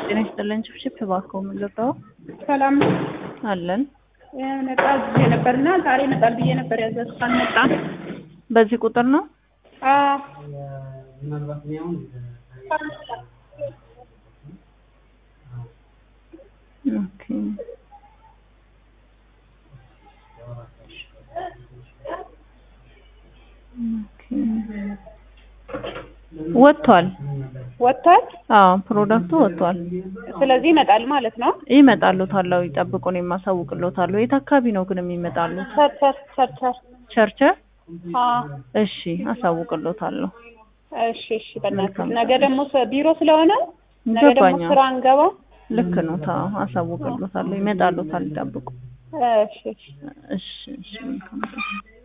ጤና ይስጥልን። ችብችብ እባክዎ ምን ልርዳዎ? ሰላም ነው። አለን። የሆነ ዕቃ አዝዤ ነበርና ዛሬ ይመጣል ብዬ ነበር ያዘዝኩት፣ አልመጣም። በዚህ ቁጥር ነው? አዎ ኦኬ። ኦኬ። ወጥቷል። ወጥቷል። አዎ ፕሮዳክቱ ወጥቷል። ስለዚህ ይመጣል ማለት ነው። ይመጣሉታል። ይጠብቁ፣ እኔም አሳውቅልዎታለሁ። የት አካባቢ ነው ግን የሚመጣሉት? ቸርቸር ቸርቸር። ቸርቸር? አዎ እሺ፣ አሳውቅልዎታለሁ። እሺ እሺ። በእናትህ ነገ ደግሞ ስ- ቢሮ ስለሆነ ነገ ደግሞ ገባኝ። ስራ እንገባ። ልክ ነው። ታው አሳውቅልዎታለሁ። ይመጣሉታል። ይጠብቁ። እሺ እሺ። እሺ፣ እሺ። መልካም ቀን።